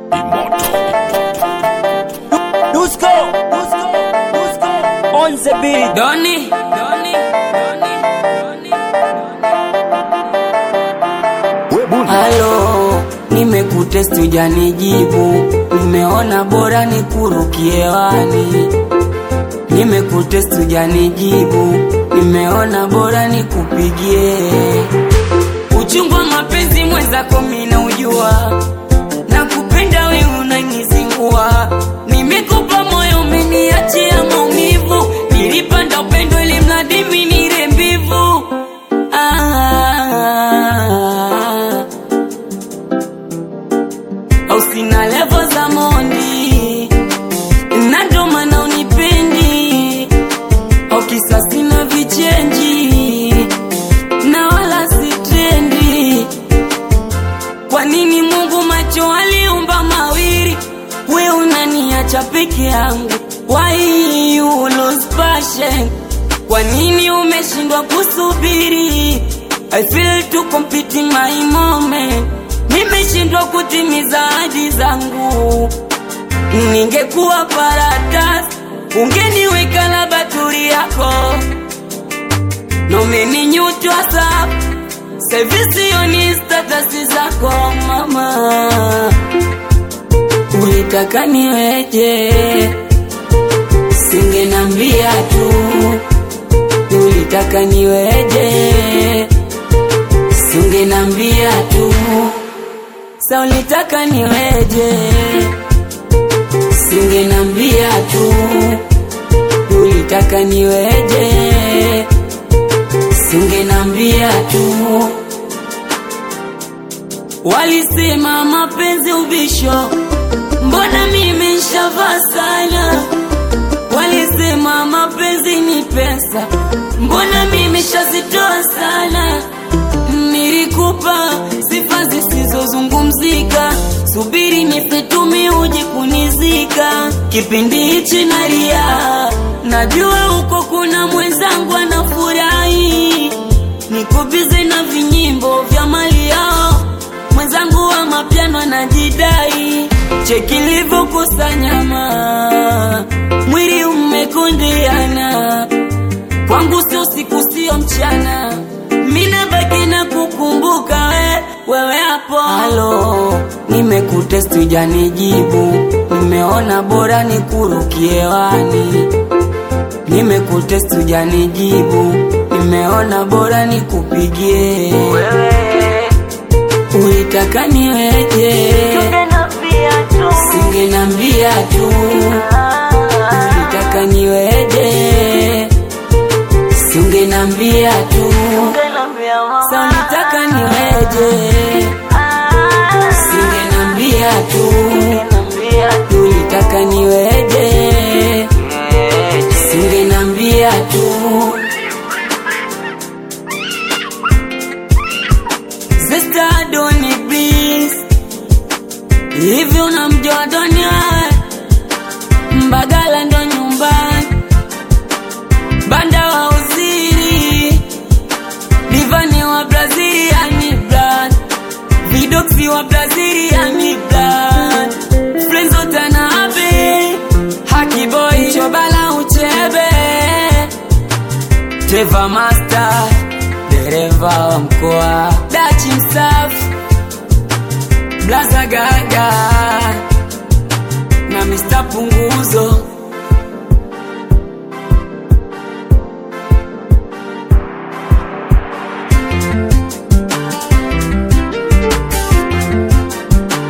Dusko, Dusko, Dusko, on the beat. Doni, Doni, Doni, Doni. Halo, nimekutest hujanijibu, nimeona bora nikurukie wani. Nimekutest hujanijibu, nimeona bora nikupigie. Uchungu wa mapenzi mwenzako mina ujua, nakupenda we unanizingua. Nimekupa moyo umeniachia maumivu, nilipanda upendo ili mradi mimi nile mbivu. Ah, au sina levo za mondi na ndo maana unipendi, au kisa sina vichenji na wala sitendi. Kwa nini Mungu macho aliumba mawili, we unaniacha peke yangu? Why you lose passion? Kwa nini umeshindwa kusubiri? I feel to compete in my moment, nimeshindwa kutimiza ahadi zangu. Ningekuwa paradise, ungeniweka na baturi yako nomeninyutwa safu sevisioni statasi zako mama, ulitaka niweje? Singenambia tu, ulitaka niweje? Singenambia tu, sa ulitaka niweje? Singenambia tu, ulitaka niweje? Singenambia tu Walisema mapenzi ubisho, mbona mimi nshavaa sana? Walisema mapenzi ni pesa, mbona mimi shazitoa sana? Nilikupa sifa zisizozungumzika, subiri nisetumi uji kunizika. Kipindi hichi nalia, najua huko kuna mwenzangu anafurahi, niko bize na vinyimbo vya mali yao mwenzangu wa mapiano anajidai, cheki livyokusanyama, mwili umekundiana, kwangu sio siku sio mchana, mina baki na kukumbuka we, wewe hapo. Halo, nimekutest hujanijibu, nimeona bora nikurukie wani. Nimekutest hujanijibu, nimeona bora nikupigie Ulitaka niweje? Singenambia tu. Ulitaka niweje? Singenambia tu. Sa ulitaka niweje? Singenambia tu. Ulitaka niweje? Singenambia tu. Sister Doni please Hivi unamjua Doni wewe? Mbagala ndo nyumbani Banda wa uziri Divani wa Brazilian blood Vidoxi wa Brazilian blood Frenzo Tanabe Haki boy Chobala uchebe Trevor Master dereva wa mkoa dachi msafi blaza gaga na Mr. Punguzo